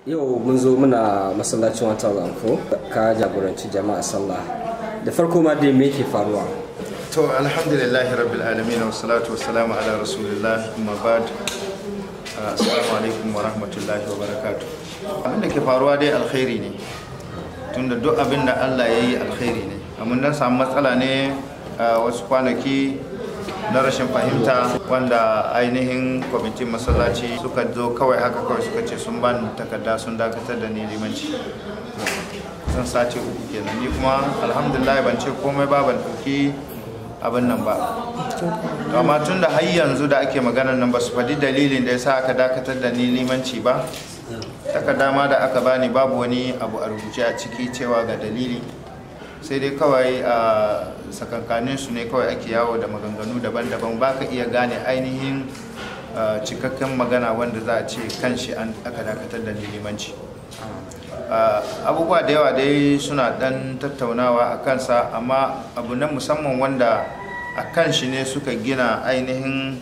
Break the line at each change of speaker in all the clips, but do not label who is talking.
yau mun zo muna masallacin wata zanfo ka jagoranci jama'a sallah da farko ma dai me ke faruwa
to alhamdulillahi rabbil alamin wa salatu wa salamu ala rasulillah amma ba'd assalamu alaikum wa rahmatullahi wa barakatuh abin da ke faruwa dai alkhairi ne tunda duk abin da Allah ya yi alkhairi ne amma dan samu matsala ne a wasu kwanaki na rashin fahimta wanda ainihin kwamitin masallaci suka zo kawai haka kawai suka ce sun bani takarda sun dakatar da ni limanci sun sace uku kenan ni kuma alhamdulillah ban ce komai ba ban ɗauki abin nan ba amma tun da har yanzu da ake maganar nan ba su faɗi dalilin da ya sa aka dakatar da ni limanci ba takarda ma da aka bani babu wani abu a rubuce a ciki cewa ga dalili sai dai kawai a sakankanin su ne kawai ake yawo da maganganu daban-daban ba ka iya gane ainihin cikakken magana wanda za a ce kan shi an aka dakatar da limanci abubuwa da yawa dai suna dan tattaunawa a kansa amma abu na musamman wanda a kan shi ne suka gina ainihin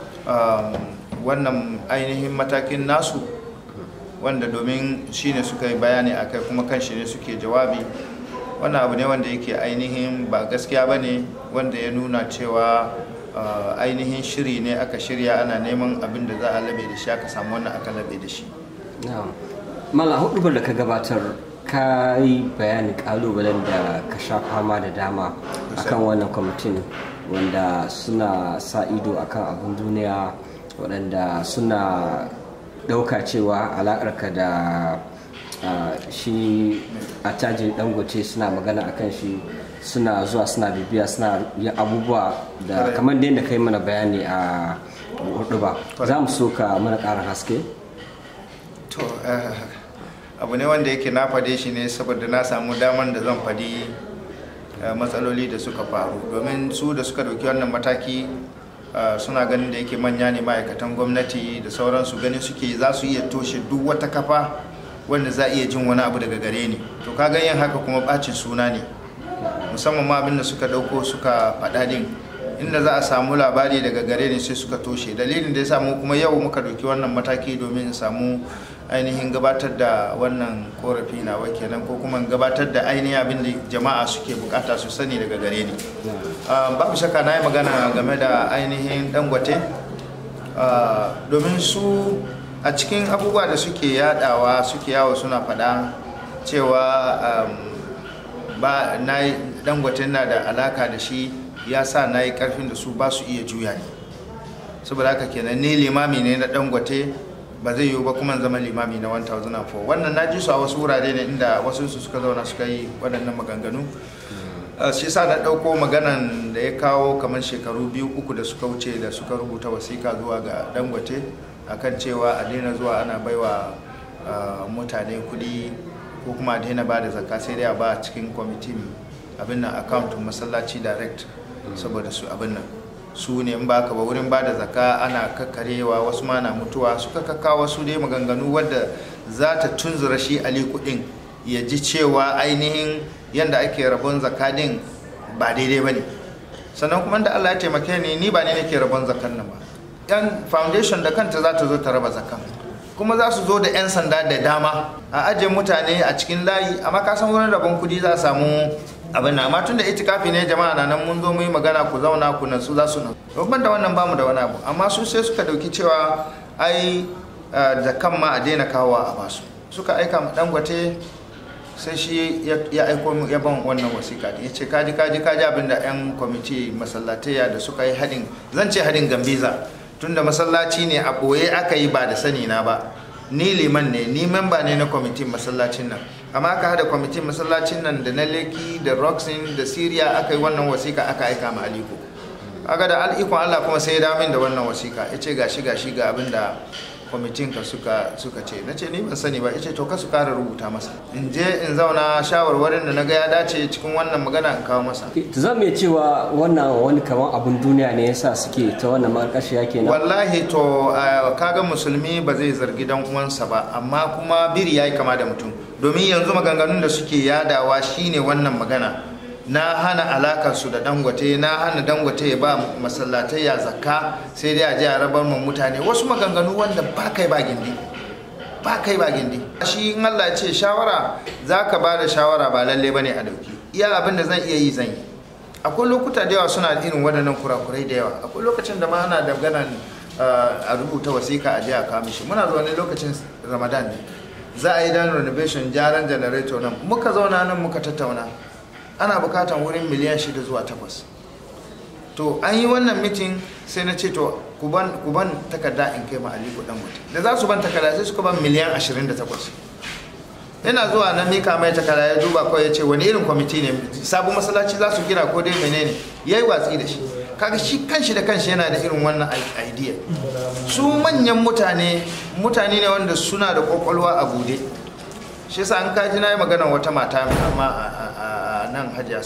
wannan ainihin matakin nasu wanda domin shi ne suka yi bayani a kai kuma kan shi ne suke jawabi wannan abu ne wanda yake ainihin ba gaskiya ba ne wanda ya nuna cewa ainihin shiri ne aka shirya ana neman abin da za a labe da shi aka samu wannan aka labe da shi
mala hudubar da ka gabatar ka yi bayanin kalubalen da ka sha fama da dama akan wannan kwamitin wanda suna sa ido akan abin duniya waɗanda suna ɗauka cewa alaƙarka da shi a tajin dangote suna magana akan shi suna zuwa suna bibiya suna yin abubuwa da kamar da yadda ka yi mana bayani a hudu ba za mu so ka mana ƙarin haske
to abu ne wanda yake na fade shi ne saboda na samu damar da zan fadi matsaloli da suka faru domin su da suka dauki wannan mataki suna ganin da yake manya ne ma'aikatan gwamnati da sauransu ganin suke za su iya toshe duk wata kafa wanda za a iya jin wani abu daga gare ni to kaga yin haka kuma bacin suna ne musamman ma abin da suka dauko suka faɗa din inda za a samu labari daga gare ni sai suka toshe dalilin da ya samu kuma yau muka dauki wannan mataki domin in samu ainihin gabatar da wannan korafi na kenan ko kuma gabatar da ainihin abin da jama'a suke bukata su sani daga gare ni babu shakka na yi magana game da ainihin dangote domin su a cikin abubuwa da suke yadawa suke yawo suna faɗa cewa ba na dangote na da alaka da shi ya sa na yi karfin da su ba su iya juya ne saboda haka kenan ni limami ne na dangote ba zai yiwu ba kuma zama limami na 1004 wannan na ji su a wasu wurare ne inda wasu su suka zauna suka yi waɗannan maganganu shi sa na ɗauko maganan da ya kawo kamar shekaru biyu uku da suka wuce da suka rubuta wasiƙa zuwa ga dangote akan cewa a daina zuwa ana baiwa mutane kuɗi ko kuma a daina ba da zakka sai dai a ba cikin kwamitin abin nan akauntun masallaci direct saboda su abin nan su ne in baka ba wurin ba da zaka ana kakkarewa wasu ma na mutuwa suka kakka wasu dai maganganu wadda za ta tunzura shi ali kudin ya ji cewa ainihin yadda ake rabon zaka din ba daidai ba ne sannan kuma da allah ya taimake ni ni ba ne nake rabon zakan nan ba yan foundation da kanta za ta zo ta raba zakan kuma za su zo da 'yan sanda da dama a ajiye mutane a cikin layi amma ka san wurin rabon kudi za a samu abin na amma tunda itikafi ne jama'a na nan mun zo mu yi magana ku zauna ku nan su za su nan babban da wannan bamu da wani abu amma su sai suka dauki cewa ai da kan ma a daina kawo a basu suka aika mu dangote sai shi ya aiko mu ya ban wannan wasiƙa ya ce kaji kaji kaji abin da yan kwamiti masallataya da suka yi hadin zan ce hadin gambiza tunda masallaci ne a ɓoye aka yi ba da sani na ba ni liman ne ni memba ne na kwamitin masallacin nan amma aka hada kwamitin masallacin nan da na leki da roxin da syria aka yi wannan wasiƙa aka aika ma aliko aka da al'ikon allah kuma sai ya damin da wannan wasiƙa ya ce gashi gashi ga abin da kwamitin ka suka suka ce na ce ni ban sani ba ya ce to ka su kara rubuta masa in je in zauna shawarwarin da na ga ya dace cikin wannan magana in kawo masa
za mu iya cewa wannan wani kamar abun duniya ne yasa suke ta wannan makarkashiya kenan
wallahi to kaga musulmi ba zai zargi dan uwansa ba amma kuma biri yayi kama da mutum domin yanzu maganganun da suke yadawa shine wannan magana na hana alakarsu da dangote na hana dangote ya ba masallatai ya zakka sai dai a je a rabar mu mutane wasu maganganu wanda ba kai ba gindi ba kai ba gindi shi in Allah ya ce shawara za ka ba da shawara ba lalle ba ne a dauki iya abin da zan iya yi zan yi akwai lokuta da yawa suna irin waɗannan kurakurai da yawa akwai lokacin da ma ana da ganan a rubuta wasiƙa a je a kawo mishi muna zaune lokacin ramadan ne za a yi dan renovation gyaran generator nan muka zauna nan muka tattauna ana bukatan wurin miliyan shida zuwa takwas to an yi wannan mitin sai na ce to ku ban takarda in kai ma aliko dan mutum da za su ban takarda sai suka ban miliyan 28 ina zuwa na mika mai takarda ya duba kawai ya ce wani irin kwamiti ne sabon masallaci za su gina ko dai menene ya yi watsi da shi kaga shi kanshi da kanshi yana da irin wannan idea su manyan mutane mutane ne wanda suna da kwakwalwa a bude shi yasa an kaji na yi magana wata mata a nan hajiya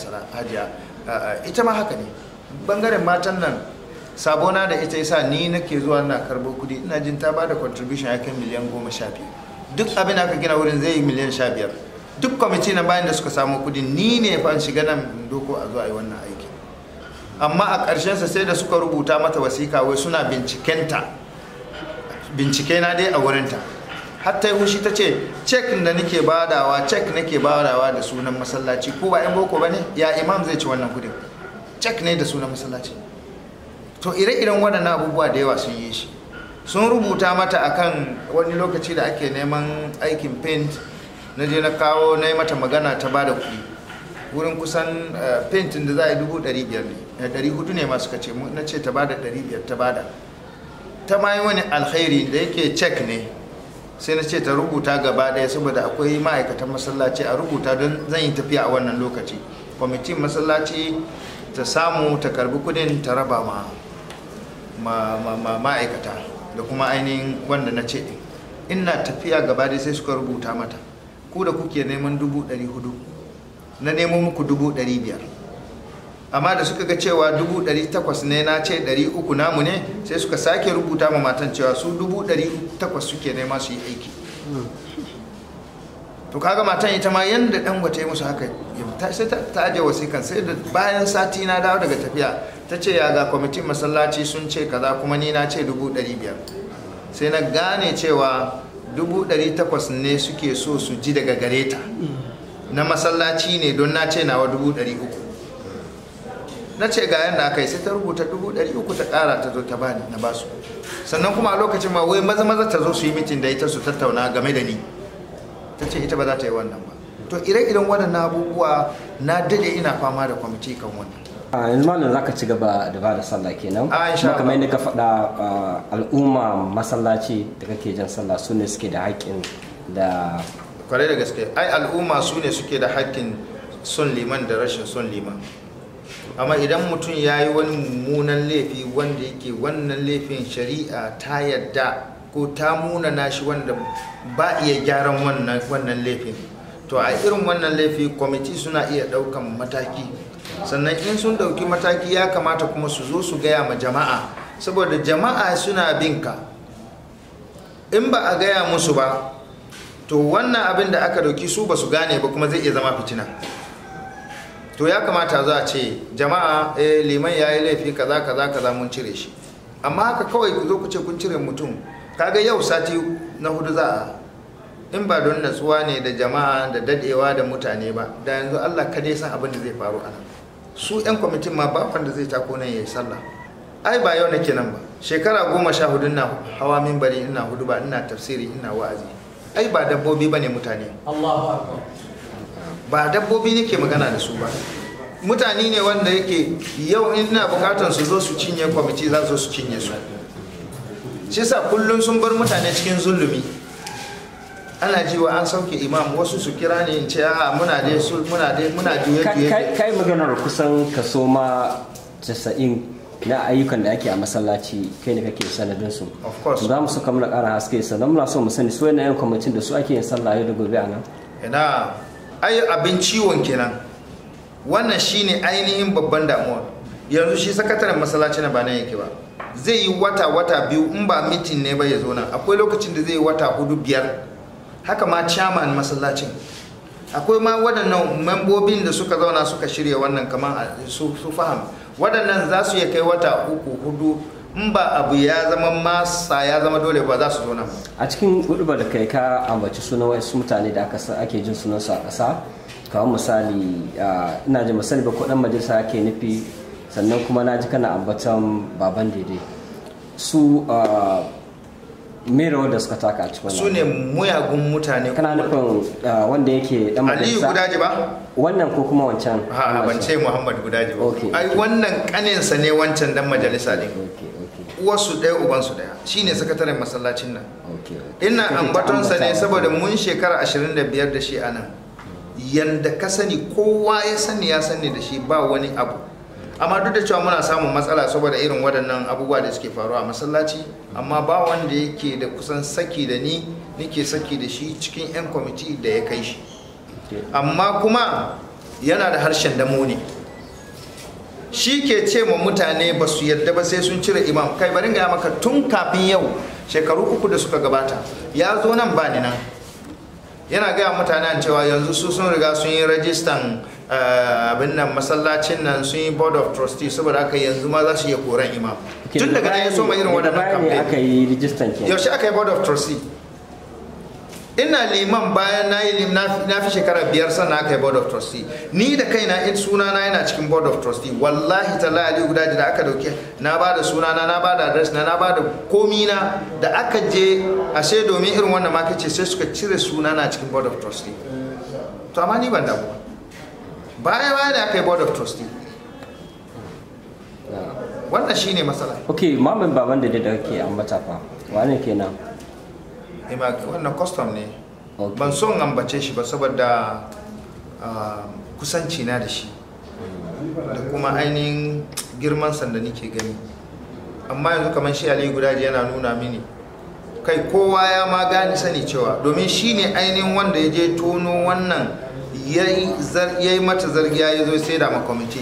ita ma haka ne bangaren matan nan sabona da ita yasa ni nake zuwa na karbo kudi ina jin ta bada contribution ya kai miliyan goma sha biyu duk abin da aka gina wurin zai yi miliyan sha biyar duk kwamiti na bayan da suka samu kudi ni ne fa shiga nan doko a zuwa yi wannan aiki amma a ƙarshensa sai da suka rubuta mata wasika wai suna bincikenta bincike na dai a wurinta hatta yi hushi ta ce cek da nake badawa cek nake badawa da sunan masallaci ko ba yan boko ba ne ya imam zai ci wannan kudin cek ne da sunan masallaci to ire-iren waɗannan abubuwa da yawa sun yi shi sun rubuta mata akan wani lokaci da ake neman aikin paint na je na kawo na yi mata magana ta ba da kuɗi wurin kusan paintin da za a yi dubu ɗari biyar ne ɗari hudu ne masu kace na ce ta ba da ɗari biyar ta ba da ta ma yi wani alkhairi da yake cek ne sai na ce ta rubuta gaba ɗaya saboda akwai ma'aikatan masallaci a rubuta don zan yi tafiya a wannan lokaci kwamitin masallaci ta samu ta karbi kudin ta raba ma ma'aikata da kuma ainihin wanda na ce ɗin ina tafiya gaba ɗaya sai suka rubuta mata ku da kuke neman dubu ɗari hudu na nemo muku dubu ɗari biyar amma da suka ga cewa dubu ɗari takwas ne na ce ɗari uku namu ne sai suka sake rubuta ma matan cewa su dubu ɗari takwas suke nema su yi aiki to kaga matan ita ma yanda dan wata yi musu haka sai ta aje wasikan sai da bayan sati na dawo daga tafiya ta ce ya ga kwamitin masallaci sun ce kaza kuma ni na ce dubu ɗari biyar sai na gane cewa dubu ɗari takwas ne suke so su ji daga gare ta na masallaci ne don na ce nawa dubu ɗari uku na ce ga yadda aka yi sai ta rubuta dubu ɗari uku ta ƙara ta zo ta bani na basu sannan kuma a lokacin ma wai maza maza ta zo su yi mitin da ita su tattauna game da ni ta ce ita ba za ta yi wannan ba to ire-iren waɗannan abubuwa na dade ina fama da kwamiti kan wannan
a yanzu malam za ka ci gaba da ba da sallah kenan
A, insha
kuma kamar yadda ka faɗa al'umma masallaci da kake jan sallah su ne suke da haƙƙin da
kwarai da gaske ai al'umma su ne suke da hakkin son liman da rashin son liman amma idan mutum ya yi wani mummunan laifi wanda yake wannan laifin shari'a ta yadda ko ta munana shi wanda ba iya gyaran wannan wannan laifin to a irin wannan laifi kwamiti suna iya ɗaukan mataki sannan in sun ɗauki mataki ya kamata kuma su zo su gaya ma jama'a saboda jama'a suna bin ka in ba a gaya musu ba to wannan abin da aka dauki su ba su gane ba kuma zai iya zama fitina to ya kamata za a ce jama'a eh liman ya yi laifi kaza kaza kaza mun cire shi amma haka kawai ku zo ku ce kun cire mutum kaga yau sati na hudu za a in ba don natsuwa ne da jama'a da dadewa da mutane ba da yanzu Allah kada ya san abin da zai faru ana su yan kwamitin ma ba wanda zai tako nan yayi sallah ai ba yau nake nan ba shekara goma sha hudu ina hawa minbari ina hudu ba ina tafsiri ina wa'azi ai ba dabbobi bane mutane ba dabbobi nake magana da su ba mutane ne wanda yake yau ina bukatar su zo su cinye kwamiti za su cinye su shi sa kullum sun bar mutane cikin zulumi ana jiwa an sauke imam wasu su kira ne in ce a muna dai su muna dai muna juye juye
kai maganar kusan kaso ma 90 na ayyukan da ake a masallaci kai ne kake sanadin su
Of course.
za mu saka mana ƙara haske sannan muna so mu sani su yana yan kwamitin da su ake yin sallah yau da gobe a nan
ina ai abin ciwon kenan wannan shine ainihin babban damuwa yanzu shi sakataren masallaci na ba nan yake ba zai yi wata wata biyu in ba mitin ne ba ya zo nan akwai lokacin da zai yi wata hudu biyar haka ma chairman masallacin akwai ma waɗannan membobin da suka zauna suka shirya wannan kamar a- su su faham waɗannan za su iya kai wata uku hudu in ba abu ya zama masa ya zama dole ba za su zo nan ba
a cikin hudubar da kai ka ambaci sunan wasu mutane da aka sa ake jin sunansu a ƙasa kamar misali ah, ina ji misali ba ko dan majalisa ake nufi sannan kuma na ji kana ambatan baban daidai su ah, me rawar da suka taka a cikin
su
wannan
ne muyagun mutane
kana nufin ah, wanda yake dan
aliyu
majalisa
gudaji ba
wannan ko kuma wancan
ha ban ce muhammad gudaji ba
Okay.
ai wannan kaninsa ne wancan dan majalisa ne
okay okay
uwarsu ɗaya ubansu ɗaya shine sakataren masallacin nan
okay okay.
ina
Kake ta
ambatonsa ne
ambata.
saboda mun shekara 25 da shi a nan yanda ka sani kowa ya sani ya sani da shi ba wani abu amma duk da cewa muna samun matsala saboda irin waɗannan abubuwa da suke faruwa a masallaci amma ba wanda yake da kusan saki da ni nike saki da shi cikin 'yan kwamiti da ya kai shi
Okay.
amma kuma yana da harshen damo ne shi ke ce ma mutane ba su yadda ba sai sun cire imam kai bari ga maka tun kafin yau shekaru uku da suka gabata ya zo nan ba ni nan yana gaya mutanen cewa yanzu su sun riga sun yi rajistan eh, abin nan masallacin nan sun yi board of trustee saboda haka yanzu ma za su iya koran imam
Okay,
tun daga nan ya so ma irin
daga
waɗannan
baya ne aka
campaign
yi rijistan ke
yaushe aka yi board of trustee ina liman bayan na yi lim- na fi- na fi shekara biyar sannan aka yi board of trustee ni da kaina in sunana yana cikin board of trustee wallahi talla ali guda da aka dauke na ba da sunana na ba da adres na na ba da komi na da aka je a sai domin irin wannan ma kace sai suka cire sunana cikin board of trustee to amma ni ban damu ba baya baya da aka yi board of trustee wannan shine matsala
ok mamin baban da da ke ambata fa wane kenan
Ima wannan custom ne
Ok.
ban son ambace shi ba saboda ah, kusanci na da shi da kuma ainihin girman sanda nake gani amma yanzu kamar shi aliyu gudaji yana nuna mini kai kowa ya ma gani sani cewa domin shi ne ainihin wanda ya je tono wannan ya yi mata zargiya ya zo sai da ma kwamiti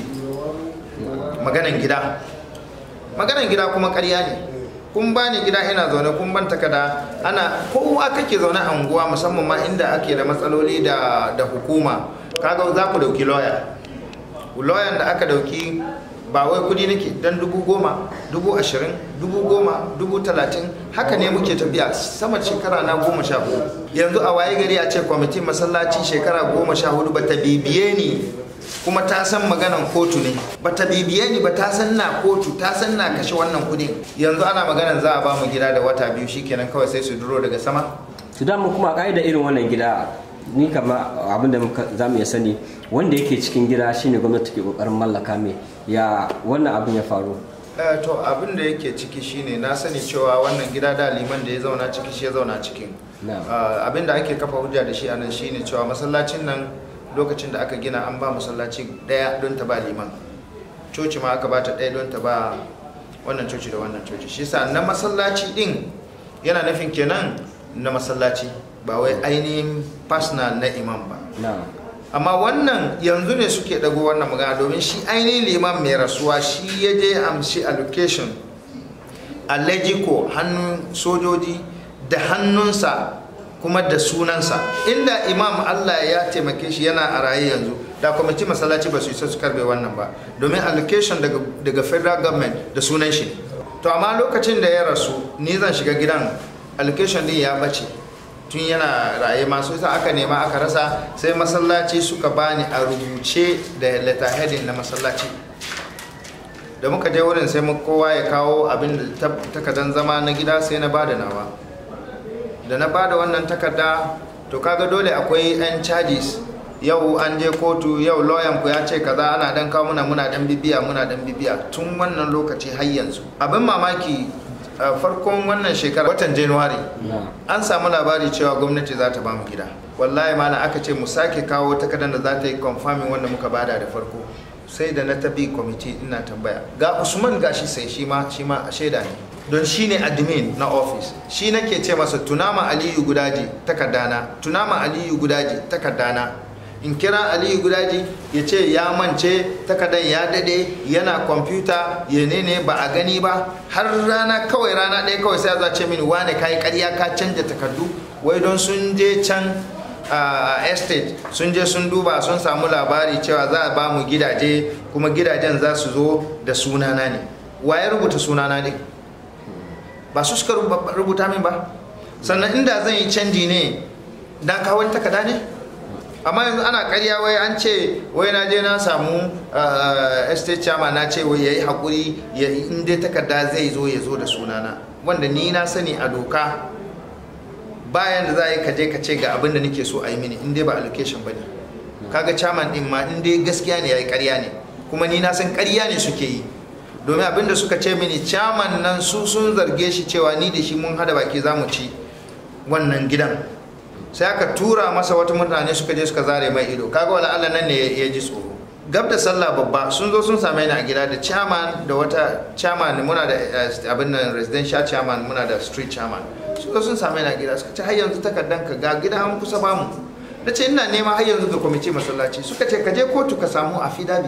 maganan gida maganan gida kuma karya ne kun ba ni gida ina zaune kun ban takada ana kowa kake zaune a unguwa musamman ma inda ake da matsaloli da, da hukuma kaga za ku dauki lawyer lawyer da aka dauki ba wai kudi nake dan dubu goma dubu ashirin dubu goma dubu talatin haka ne muke tafiya sama shekara na goma sha hudu yanzu a waye gari a ce kwamitin masallaci shekara goma sha hudu ba ta bibiye ni kuma ta san maganan kotu ne ba ta bibiye ni ba ta san na kotu ta san na kashe wannan kudin yanzu ana maganan za a ba mu gida da wata biyu shikenan kawai sai su duro daga sama
su damu kuma ka'ida irin wannan gida ni kama abinda muka- za mu iya sani wanda yake cikin gida shine gwamnati ke kokarin mallaka mai ya wannan abin ya faru
Eh, to abin da yake ciki shine na sani cewa wannan gida da liman da ya zauna ciki shi ya zauna cikin
Na'am.
Ah, abin da ake kafa hujja da shi a nan shine cewa masallacin nan lokacin da aka gina an ba masallaci daya don ta ba liman coci ma aka bata daya don ta ba wannan coci da wannan coci shi sa na masallaci din yana nufin kenan na masallaci ba wai ainihin personal na imam ba
na
amma wannan yanzu ne suke dago wannan magana domin shi ainihin liman mai rasuwa shi ya je amshi allocation a lejiko hannun sojoji da hannunsa kuma da sunansa inda imam allah ya taimake shi yana a raye yanzu da kwamiti masallaci ba su isa su karbe wannan ba domin allocation daga, daga federal government da sunan shi to amma lokacin da ya rasu ni zan shiga gidan allocation din ya bace tun yana raye masu sa aka nema aka rasa sai masallaci suka bani a rubuce da letterheading na masallaci da muka je wurin sai mu kowa ya kawo abin da takardan zama na gida sai na bada nawa da na bada wannan takarda to kaga dole akwai yan charges yau an je kotu yau lawyer ku ya ce kaza ana dan kawo muna muna dan bibiya muna dan bibiya tun wannan lokaci har yanzu abin mamaki a farkon wannan shekara watan january
na
an samu labari cewa gwamnati za ta bamu gida wallahi mana aka ce mu sake kawo takardar da za ta yi confirming wanda muka bada da farko sai da na tabi kwamiti ina tambaya ga usman gashi sai shi ma shi ma a shaida ne don shi ne admin na office shi nake ce masa tunama aliyu gudaji takardana tunama aliyu gudaji takardana in kira aliyu gudaji ya ce ya mance takardar ya dade yana kwamfuta ya ne ba a gani ba har rana kawai rana ɗaya kawai sai za ce mini wane kayi karya ka canja takardu wai don sun je can a estate sun je sun duba sun samu labari cewa za a ba mu gidaje kuma gidajen za su zo da sunana ne wa ya rubuta sunana ne ba su suka rubuta min ba sannan inda zan yi canji ne na kawo wani takarda ne amma yanzu ana karya wai an ce wai na je na samu estate chairman na ce wai ya yi haƙuri in dai takarda zai zo ya zo da sunana wanda ni na sani a doka bayan da za a yi kaje ka ce ga abin da nake so a yi mini in dai ba allocation ba ne kaga chairman din ma in dai gaskiya ne ya yi karya ne kuma ni na san karya ne suke yi domin abin da suka ce mini chairman nan su sun zarge shi cewa ni da shi mun hada baki za mu ci wannan gidan sai aka tura masa wata mutane suka je suka zare mai ido kaga wala Allah nan ne ya ji tsoro gab da sallah babba sun zo sun same ni a gida da chairman da wata chairman muna da abin nan residential chairman muna da street chairman sun zo sun same ni a gida suka ce har yanzu takardan ka ga gida an kusa bamu na ce ina nema har yanzu ga kwamiti masallaci suka ce ka je kotu ka samu afidabi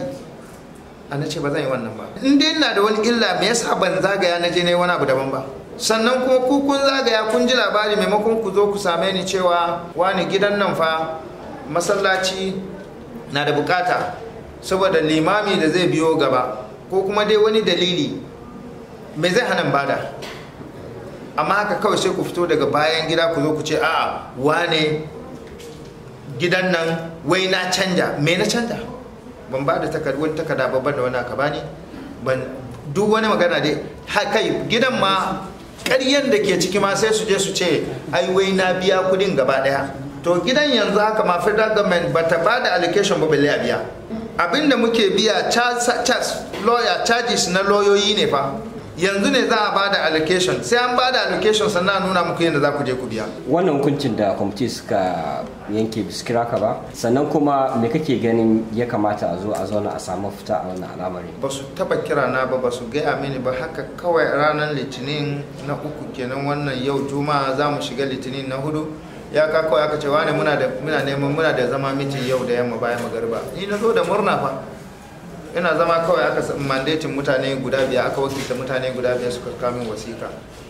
a na ce ba zan yi wannan ba in dai ina da wani illa me yasa ban zagaya na je ne wani abu daban ba sannan kuma ku kun zagaya kun ji labari maimakon ku zo ku same ni cewa wani gidan nan fa masallaci na da bukata saboda limami da zai biyo gaba ko kuma dai wani dalili me zai hana bada amma haka kawai sai ku fito daga bayan gida ku zo ku ce a'a wane gidan nan wai na canja me na canja ban ba da wani takarda babban da wani aka bani ban duk wani magana dai kai gidan ma ƙaryen da ke ciki ma sai su je su ce ai wai na biya kudin gaba daya to gidan yanzu haka ma federal government ba ta ba da allocation ba balle a biya abinda muke biya lawyer charges na lauyoyi ne fa yanzu ne za a ba da allocation sai an ba da allocation sannan nuna muku yadda za ku je ku biya
wannan hukuncin da kwamiti suka yanke biskira ka ba sannan kuma me kake ganin ya kamata a zo a zauna a samu fita a wannan al'amari
ba su taba kira na ba ba su gaya mini ba haka kawai ranar litinin na uku kenan wannan yau juma'a za mu shiga litinin na hudu ya ka kawai aka ce wane muna da muna neman muna da zama miti yau da yamma bayan magariba ni na zo da murna fa ina zama kawai aka mandatin mutane guda biyar aka wakilta mutane guda biyar suka kamin wasika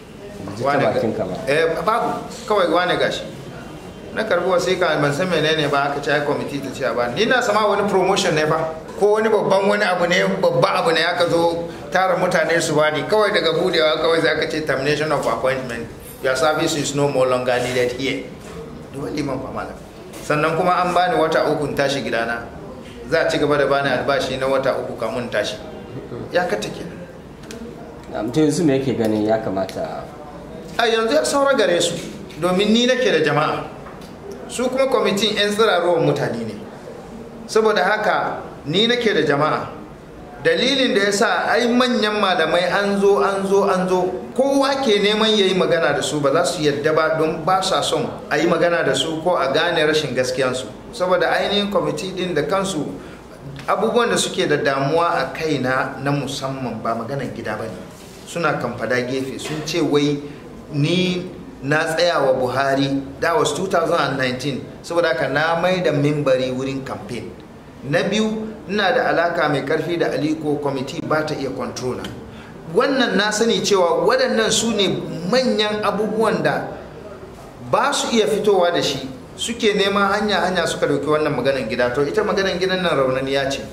eh babu kawai wane gashi na karbi wasika ban san menene ba aka ce ai committee ta ce ba ni na sama wani promotion ne fa ko wani babban wani abu ne babba abu ne aka zo tara mutane su bani kawai daga budewa kawai sai aka ce termination of appointment your service is no more longer needed here dole liman fa malam sannan kuma an bani wata uku tashi gidana za a ci gaba da bani albashi na wata uku kamun tashi ya kata ke
mutum yanzu me yake ganin ya kamata
a yanzu ya saura gare su domin ni nake da jama'a su kuma kwamitin 'yan tsirarowar mutane ne saboda haka ni nake da jama'a dalilin da ya sa ai manyan malamai an zo an zo an zo kowa ke neman ya yi magana da su ba za su yadda ba don ba sa son a yi magana da su ko a gane rashin gaskiyansu saboda ainihin kwamiti din da kansu abubuwan da suke da damuwa a kaina na musamman ba maganan gida ba ne suna kamfada gefe sun ce wai ni na tsaya wa buhari that was 2019 saboda haka na mai da mimbari wurin campaign na biyu ina da alaka mai karfi da aliko kwamiti ba ta iya controller wannan na sani cewa waɗannan su ne manyan abubuwan da ba su iya fitowa da shi suke neman hanya hanya suka dauki wannan maganan gida to ita maganan gidan nan raunaniya ce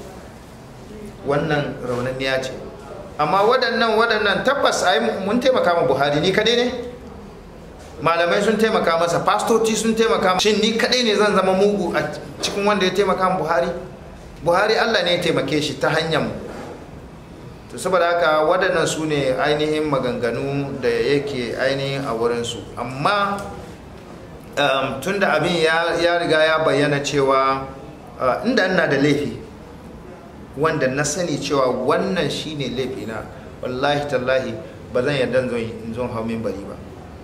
wannan raunaniya ce amma waɗannan waɗannan tabbas ai mun taimaka ma buhari ni kadai ne malamai sun taimaka masa fastoci sun taimaka shin ni kadai ne zan zama mugu a cikin wanda ya taimaka ma buhari buhari allah ne ya taimake shi ta hanyar mu to saboda haka waɗannan su ne ainihin maganganu da yake ainihin a wurinsu amma um, tun da abin ya riga ya bayyana cewa uh, inda ina da laifi wanda na sani cewa wannan shine laifina wallahi tallahi ba zan yarda zon hau bari ba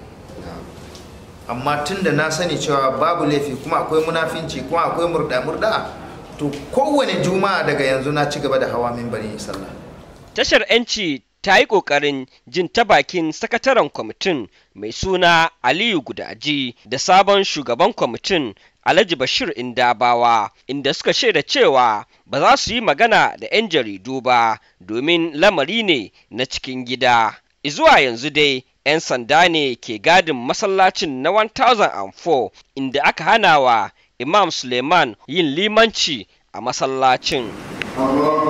amma tun da na sani cewa babu laifi kuma akwai munafinci kuma akwai murda-murda to kowane juma'a daga yanzu na ci gaba da hawa mimbari sallah
tashar 'yanci ta yi ƙoƙarin jin ta bakin sakataren kwamitin mai suna aliyu gudaji da sabon shugaban kwamitin alhaji bashir indabawa inda suka shaida cewa ba za su yi magana da 'yan jaridu ba domin lamari ne na cikin gida zuwa yanzu dai 'yan sanda ne ke gadin masallacin na 1004 inda aka hana wa imam suleiman yin limanci a masallacin.
Allah